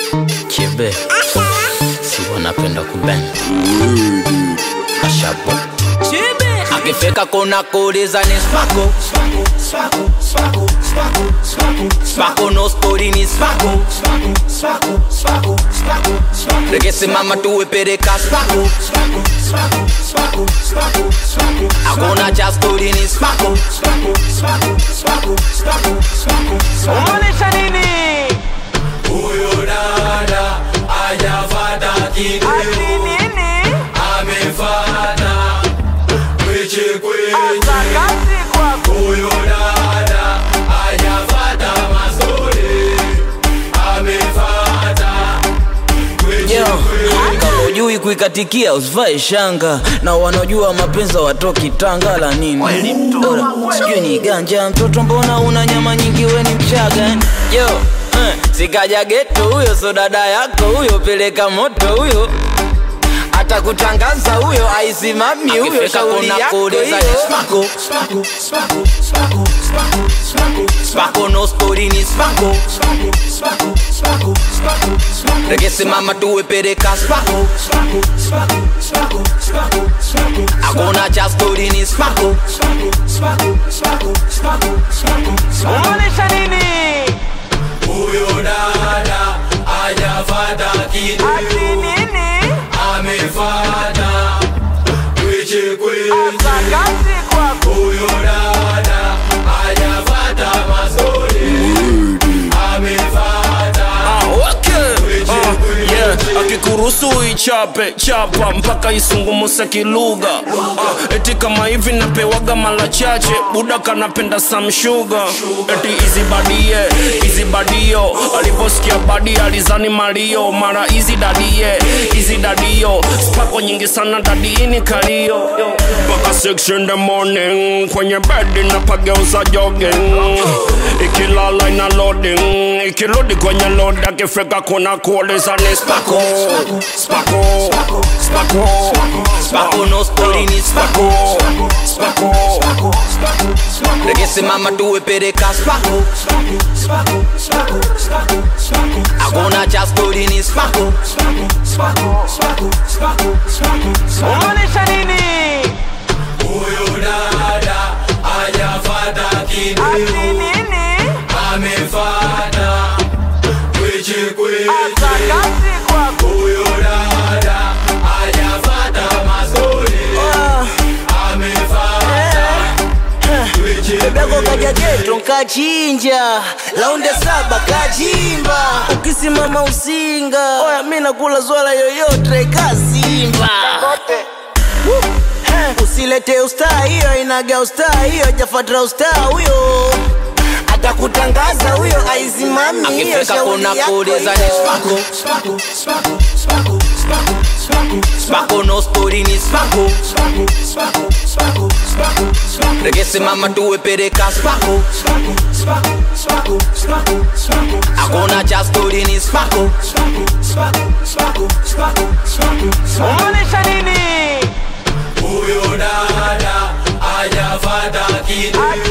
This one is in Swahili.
Kibe si wanapenda kuben Ashabo akifika kuna kuuliza ni spako spako no spori ni spako rekesimama tuwepereka spako hakuna cha stori ni spako Umaanisha nini? Huyo dada hajafata Ati kitu, nini? amefata kweche Asa kweche. kazi kwako. Huyo dada hajafata mazuri, amefata kweche Yo, kweche. kama ujui kuikatikia usivae shanga na wanaojua mapenzi watoki tanga la nini Ora, sijui ni ganja mtoto mbona una nyama nyingi we ni mchaga eh? yo eh, sikaja geto huyo so dada yako huyo peleka moto huyo atakutangaza huyo aisimami huyo shauri yako hiyo spako no spori ni spako rekesimama tuwepereka spako hakuna cha stori ni spako Umaanisha nini? Huyo dada hajafata kitu, Ati nini? amefata kweche Asa kweche. kazi kwako. Huyo dada hajafata mazuri, amefata kweche kweche. akikuruhusu ichape chapa mpaka isungumuse kilugha uh, eti kama hivi napewaga mara chache buda kanapenda samshuga eti izibadie izibadio aliposikia badi alizani malio mara izi dadie izi dadio spako nyingi sana dadiini kalio mpaka 6 in the morning kwenye bedi napageuza jogging ikilala ina loading ikirudi kwenye load akifika kuna kuuliza ni spako spako spako spako no stori ni spako spako rekesimama tuwepereka spako hakuna cha stori ni spako Umaanisha nini? Huyo dada hajafata kitu, Ati nini? amefata kweche Asa kweche. kazi kwako. Huyo dada hajafata mazuri, amefata kweche bebeko kweche. kaja geto nkachinja launde saba kachimba ukisimama usinga oya mi nakula zwala yoyote kasimba Eh, usilete ustaa hiyo inaga ustaa hiyo jafatra ustaa huyo atakutangaza huyo aizimami hiyo akifika shauri kuna yako kuuliza ni hiyo. spako spako no stori ni spako rekesimama tuwepereka spako hakuna cha stori ni spako Umaanisha nini? Huyo dada hajafata kitu, Ati